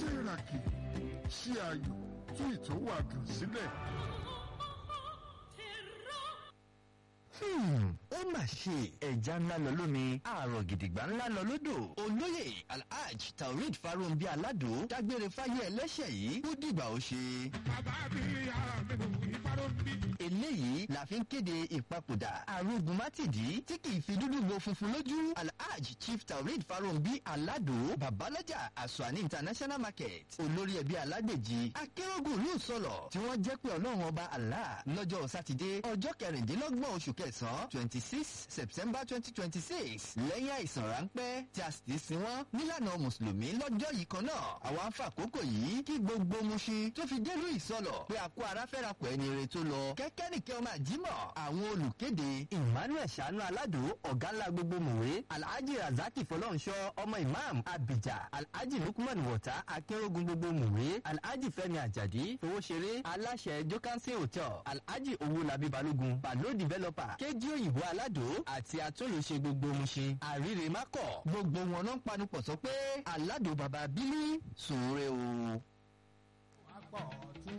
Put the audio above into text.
rìnrìnàkì ṣí ayọ̀ tú ìtòwádùn sílẹ̀. Hmm, ó mà ṣe ẹja ńlá lọ lómi àárọ̀ gidigba ńlá lọ lódò olóyè alhaj taoreed farunbi aládò dágbére fáyé ẹlẹ́ṣẹ̀ yìí ó dìgbà ó ṣe. bàbá mi àmì ìfarò bí. eléyìí la fi ń kéde ìpapòdà arógun mátìdí tí kì í fi dúdú bo funfun lójú alhaj chief taoreed farunbi aládò babalọ́jà asuani international market olórí ẹbí aládèjì akérògùn ìlú sọlọ tí wọ́n jẹ́ pé ọlọ́run ọba allah lọ́jọ́ sátidé ọjọ́ kẹrìndínlọ́gbọ̀n oṣù kẹsàn-án twenty six september twenty twenty six lẹ́yìn àìsàn ráńpẹ́ tí a sì ti sin wọ́n nílànà mùsùlùmí lọ́jọ́ yìí kan náà àwọn afàkókò yìí kí gbogbo muṣin tó fi délú ìsọlọ̀ pé àkó aráfẹ́rakọ̀ ẹni rere tó lọ kẹ́kẹ́ nìkẹ́ ọmọ àjímọ̀ àwọn olùkéde emmanuel sanu aládò ọ̀gá ńlá gbogbo mòwe alhaji razaki fọlọ́nṣọ́ ọmọ imam abija alhaji lukman wọ̀tá akérògùn gbogbo mòwe alhaji fẹ́mi àjàdí fowóṣeré aláṣẹ jokansi hotel alhaji owólabí balógun balo developer kéjì òyìnbó aládò àti atúnlùṣe gbogbo muṣin àríre mákọ̀ gbogbo wọn náà ń panupọ̀ sọ pé aládò bàbá bílí sùn re o. àpọ̀ tún